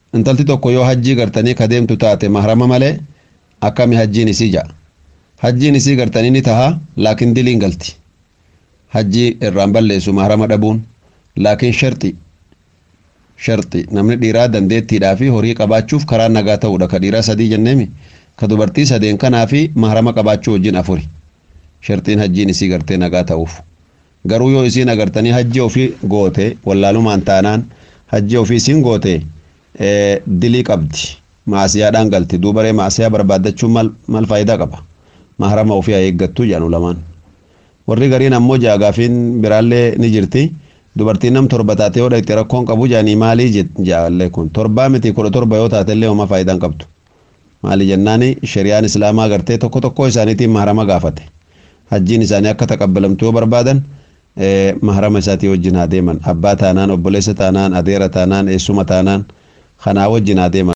intalti tokko yoo hajjii gartanii ka deemtu taate mahrama malee akkami hajjiin isii ja'a hajjiin isii gartanii ni taha laakiin diliin galti hajjii irraan balleessu mahrama dhabuun laakiin sharxi sharxi namni dhiiraa dandeettiidhaa fi horii qabaachuuf karaa nagaa ta'uudha ka dhiiraa sadii jenneemi ka dubartii sadeen kanaa fi mahrama qabaachuu wajjin afuri sharxiin hajjiin isii gartee nagaa ta'uuf garuu yoo isiin agartanii hajji ofii goote wallaalumaan taanaan hajji ofii isiin goote dilii qabdi maasiyaadhaan galti duubaree maasiyaa barbaaddachuun mal, mal faayidaa qaba mahrama ofii haa eeggattuu jedhanu lamaan warri gariin ammoo jaagaafiin biraallee ni jirti dubartiin nam torba taate yoo dhaqxe rakkoon qabu jaanii maalii jaallee kun torbaa miti kudha torba yoo taatellee homaa faayidaan qabdu maali jennaani shari'aan islaamaa gartee tokko tokko isaaniitiin mahrama gaafate hajjiin isaanii akka taqabbalamtu yoo barbaadan mahrama isaatii wajjin haa deeman abbaa taanaan obboleessa taanaan adeera taanaan eessuma taanaan kanaa wajjin haa deeman